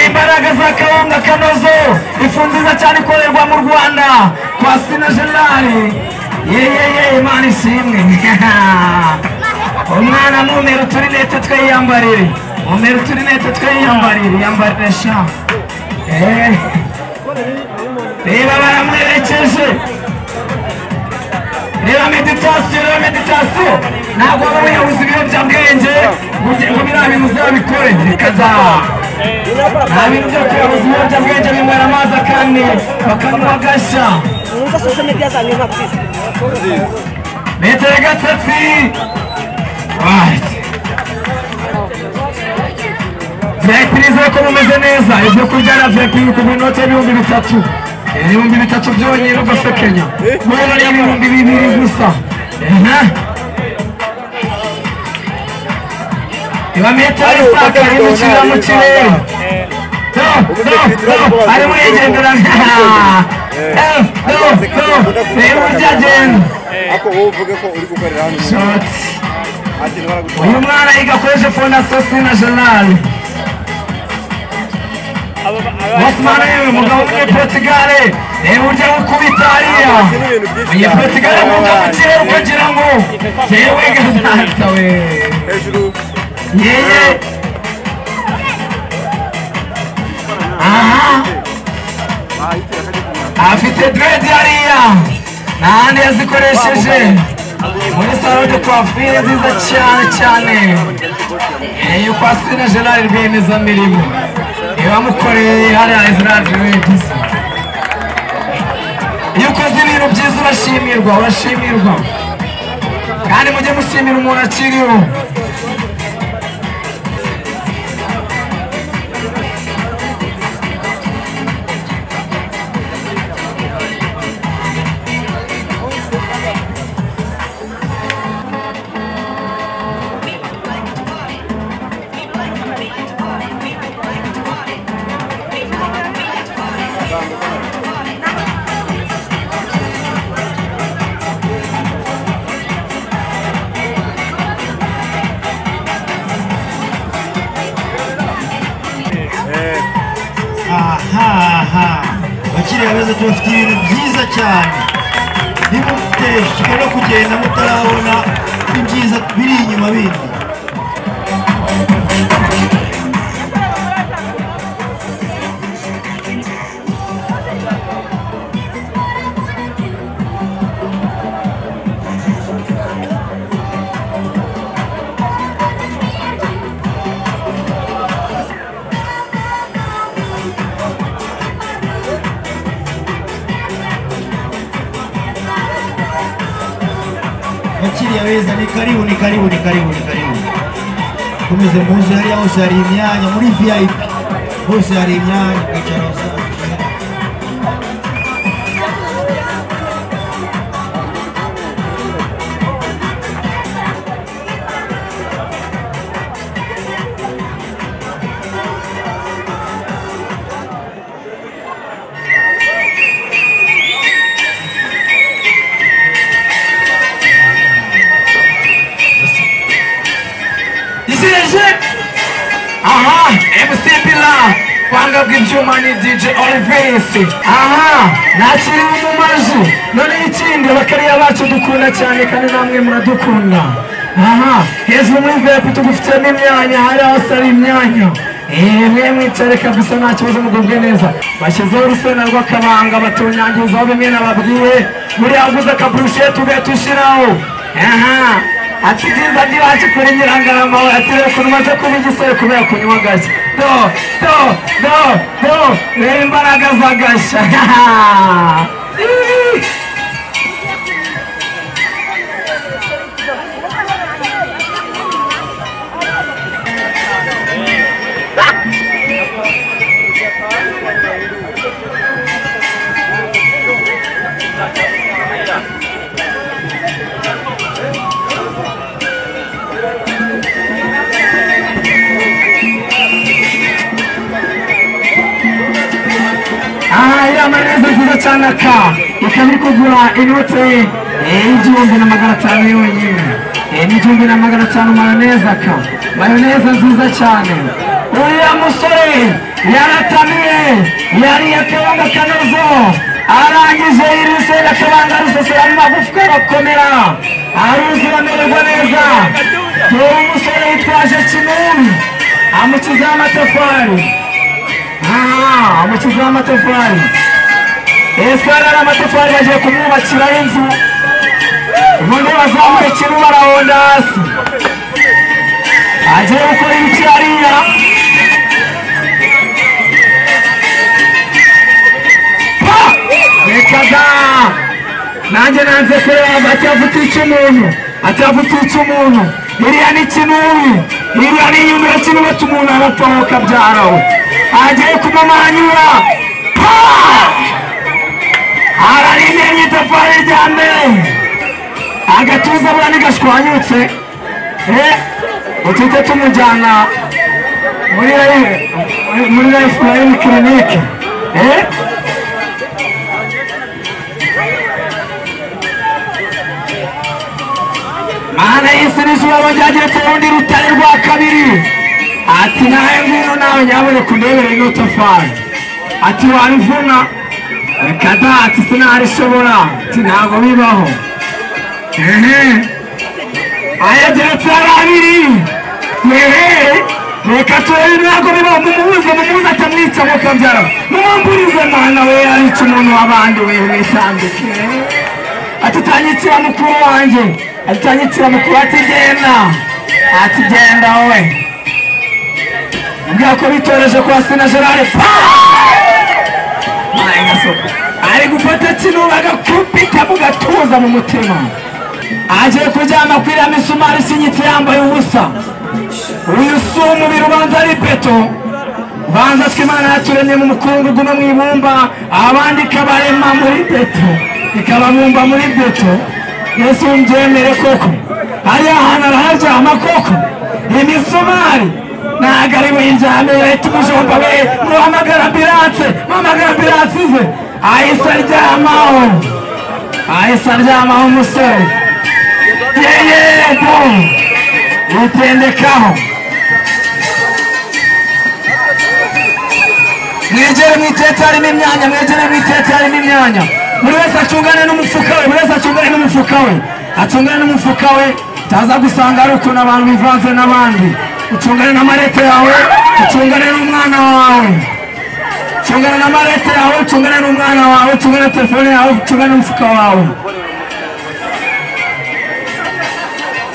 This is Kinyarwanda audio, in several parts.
imbaraga za kawunga kanozo ifu nziza cyane ikorerwa mu rwanda kwa sina generale yeyeye imana ishimwe umwana mumera uturinete twiyambarire mumera uturinete twiyambarire yambarire sha Eh. reba baramwerekeje reba meditasiyo reba meditasiyo ntabwo waba wiyabuze ibiyobyabwenge ngo ugire ngo biriya bintu uzabikore reka da nta bintu byo kuyabuza ibiyobyabwenge binywera amazi akane bakanywa agashya Unuza social media za nyuma please. metero gatatu vipirize ko mumeze neza ibyo kurya na vipiri ku minota y'ibihumbi bitatu ibihumbi bitatu byonyine ugasekenya guhera n'ibihumbi bibiri gusa Ehe. iba metero isakaye n'ikirira mu kirere No, no, no, ari muri igendera no, no, reba uburyo agenda ariko wowe uvuge ko uri gukorera hano Shots. nta kintu baragutwara uyu mwana yiga akoresha fondasiyo sina jenali Osman yewe mugabo muri Portugal reba uburyo bwo kubita hariya iyi Portugal mugabo ukireba ukagira ngo yewe gazata we hejuru yeye aha bahitira kajya kumara afite diredi hariya n'ahandi yazikoresheje muri salo de coiffure nziza cyane cyane Eyo kwa Sina Gerard rwiyemezamirimo ibamukoreye hariya Israel Rwegisa iyo ukoze ibintu byiza urashimirwa urashimirwa kandi mujye mushimira umuntu akiriho ahaha bakiriya beza tubafite ibintu byiza cyane nimuteshwe no kugenda mutarabona ibyiza biri inyuma bindi bakiriya beza ni karibu ni karibu ni karibu ni karibu komeze muze hariya hose hari imyanya muri vip hose hari imyanya ukicara usanzwe izije aha MC Bila kwanga bw'ibyuma ni DJ Olivis aha nakiriwe mu maji none ikindi abakariya bacu dukunda cyane kandi namwe muradukunda aha hejuru muri vepu tugufitemo imyanya hari hose hari imyanya Eee mwemwe mwicare kabisa nta kibazo mugubwe neza bashyizeho urusenda rw'akabanga batunyangizaho bimwe nababwiye buriya waguze akaburushete ugahita ushyiraho aha ati byiza ntibashe kuri nyirangarama we ati reka umaze kuba igisore kubera kunywa agashya do do do do reba imbaraga z'agashya aha iriya mayoneze nziza cyane aka ikaba iri kugura inote y'igihumbi na magana atanu yonyine Eh, n'igihumbi na magana atanu mayoneza ka mayoneza nziza cyane uriya musore yaratamiye yariye akabanga kanozo arangije yiruseera akabanga rusesera mu magufwa arakomera aruzura amererwa neza dore umusore yitwaje kinini amukizaho amatafari Ah, amukizaho amatafari ese arara amatafari bagiye kumwubakiraho inzu ubundi bazamuye ikintu barahonda hasi agiye gukora ibiki hariya Pa! reka da nanjye nanze kureba atavuta icy'umuntu atavuta icy'umuntu iriya ni kinubi iriya ni inyumira kinubata umuntu arapfaho kabyara we agiye kumumanyura Pa! ararinyenye itafari rya mbere agatuza buriya ntigashwanyutse eh utite tumujyana muri life- muri life line clinic eh mana yisi n'izuba ryageretse urundi rutare rwa kabiri ati nawe ngwino nawe nyaboneka undebere ino tafari ati wabivuna reka da ati sinarishobora ati ntabwo bibaho ayageretse ari abiri yehe reka turebe ntabwo bibaho mumubuze mumubuze atamwica ngo kabyara mumumburize mana we arica umuntu w'abandi we witambike ati utanyitira mukuru wanjye ati utanyitira mukuru ati genda ati genda wowe ubwira ko bitoreje kwa sina gerard ari gufata kino bagakubita mu gatuza mu mutima agiye kuryama kuri iriya misumari isinyitse yambaye ubusa uyu si umubiri ubanza ari beto ubanza ko imana yaturemye mu mukungugu no mu ibumba abandi ikabarema muri beto ikababumba muri beto yesu mbyemere koko hariya hantu araharyama koko imisumari ntabwo ari buyiryame yahita umujomba we muhamagara ambiranse muhamagara ambiranse ize ahise aryamaho ahise aryamaho umusore yeyebo mutendekaho mwegere mu itete harimo imyanya mwegere mu itete harimo imyanya buri wese acungane n'umufuka we buri wese acungane n'umufuka we acungane n'umufuka we utaza gusanga hari ukuntu abantu bivanze n'abandi ucungane n'amarete yawe ucungane n'umwana wawe ucungane n'amarete yawe ucungane n'umwana wawe ucungane na telefone yawe ucungane n'umufuka wawe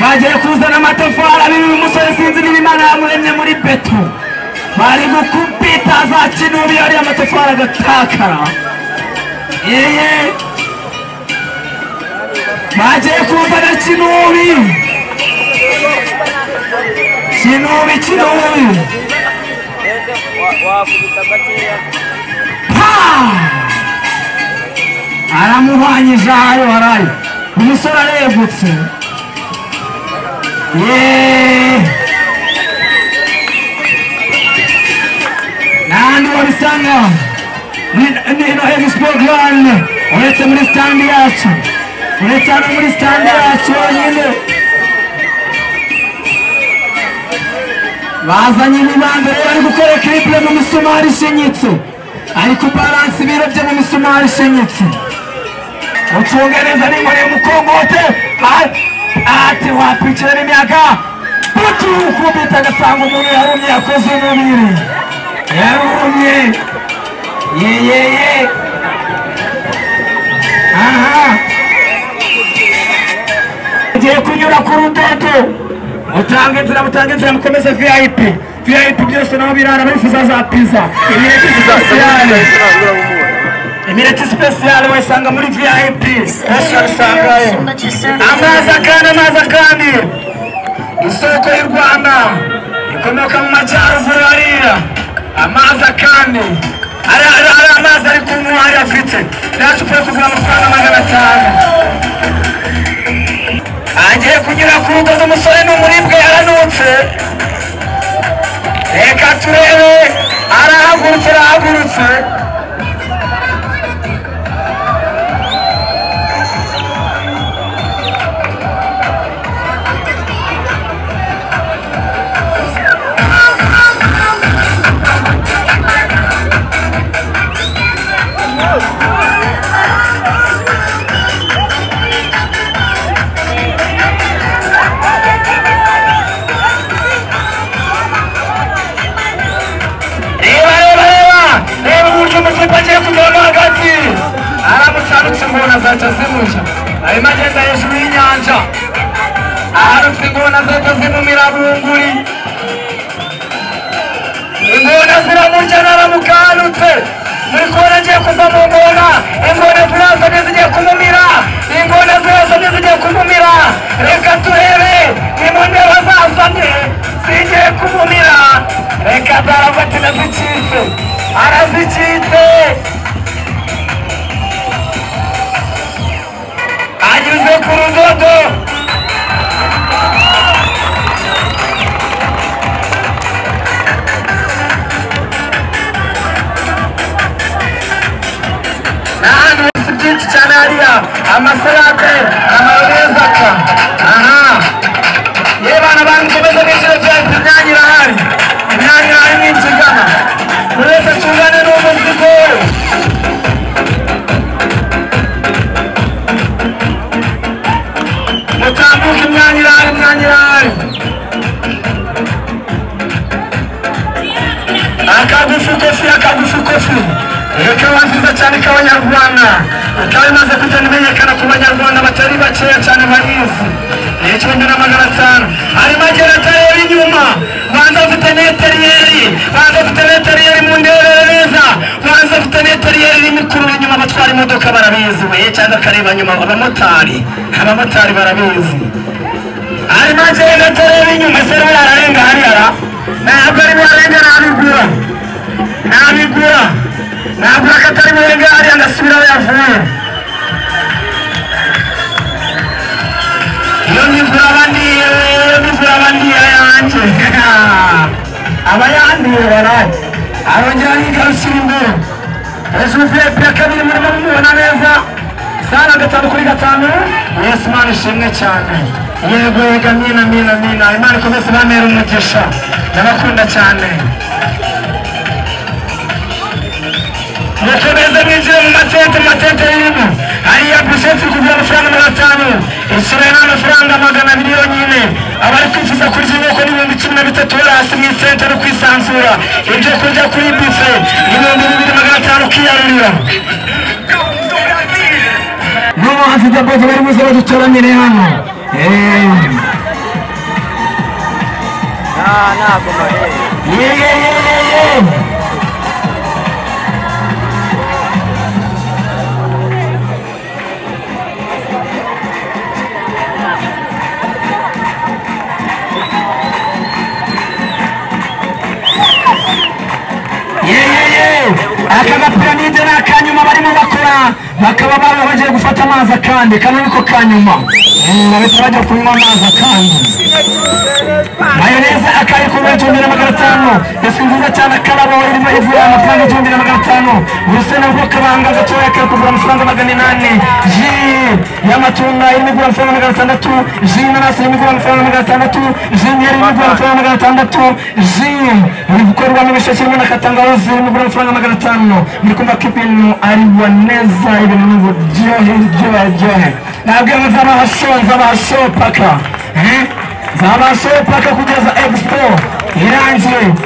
bagiye kuzana amatafari abiri umusore sinzi niba imana yamuremye muri beto bari gukupita za kinubi yariya amatafari agatakara yeye bagiye kuzana kinubi kinubi kinubi Pa! aramuhwanyije ayo harayo umusore aregutse n'ahandi wabisanga nino hemisipogani uretse muri sitandi yacu uretse hano muri sitandi yacu yonyine bazanye imibanda rero ari gukora kiripure mu misumari ishinyitse ari kubaransa ibiro bye mu misumari ishinyitse ucungereza n'inkoni y'umukongote a- ati wakwicira n'imyaka utuwukubita agasanga umuntu yarumye yakoze umubiri yarumye yeyeye aha ugiye kunyura ku rudodo mutanga inzira mutanga inzira mukomeze vip vip byose naho birara bifuza za piza imireti sosiyale imireti sipesiyale wayisanga muri vip esi wabisangayo amazi akandi amazi akandi isoko y'u rwanda ikomoka mu majyaruguru hariya amazi akandi ari ari ari amazi ari kunywa hariya afite yacu ugiye kugura amafaranga magana atanu agiye kunyura ku rudodo umusore ni umuribwe yaranutse reka turebe arahagurutse arahagurutse ndetse muri kubona agiye kuva mu ngona ingona zirasamye zigiye kumumira ingona zirasamye zigiye kumumira reka turebe impundu y'abazasamye zigiye kumumira reka darafatina zicitse arazicitse anyuze ku rudodo ahantu hasi byinshi cyane hariya amasalade amayonezaka aha yewe bana bankomeza n'ibiciro byanyu imyanya irahari imyanya irahari n'ikigana buri wese acungane n'umuzigo we mutambuke imyanya irahari imyanya irahari akagufi kofi akagufi kofi iyo kawa nziza cyane k'abanyarwanda ikaba imaze kugenda imenyekana ku banyarwanda batari bakeya cyane bayizi ni igihumbi na magana atanu harimo agera atareba inyuma banza afite neteriyeri banza afite neteriyeri mu nderereza banza afite neteriyeri irimo ikurura inyuma batwara imodoka barabizi we cyangwa akareba nyuma abamotari abamotari barabizi harimo agenda atareba inyuma ese rero ararenga hariyara ntabwo ari buharenge nabigura nabigura ntabwo akatari buharenge hariya ndasubira aho yavuye iyo mivura abandiye iyo mivura abandiye yanjye abayandiye baraye arongera yigarukira imbere ejo vepe ya kabiri murimo mumubona neza sana gatanu kuri gatanu yesu imana ishimwe cyane yego yega mina mina mina imana ikomeze ibamera umugisha ndabakunda cyane mukomeze mwinjire mu matente mu matente y'irimo hariya busheti kugura amafaranga magana atanu ishyura n'amafaranga magana abiri yonyine abari kwifuza kurya inyoko n'ibihumbi cumi na bitatu bari hasi mu itente no kwisanzura ibyo kurya kuri bife ibihumbi bibiri magana atanu ukiyarurira n'umuhanzi dabodo bari buze badutoranire hano yeee yeee yeee aka gapiramide ni akanyuma barimo bakora bakaba baba bagiye gufata amazi akandi kano niko kanyuma Mm, bahita bajya kunywa amazi akandi mayoneze akayi ku igihumbi na magana atanu isi nziza cyane akarabo irimo ivura amafaranga igihumbi na magana atanu urusenda rwo kabanga gatoya kari kugura amafaranga magana inani ji y'amatunda irimo igura amafaranga magana atandatu ji y'inanasi irimo igura amafaranga magana atandatu ji y'imyeri irimo igura amafaranga magana atandatu ji ibikorwa n'ibisheke irimo na katangawizi irimo igura amafaranga magana atanu muri kumva ko ibintu ari boneza ibintu ni uburyohe iryohe ryohe nabwiye ngo zabasho zabasho paka Eh? zabasho paka kugeza expo irangiye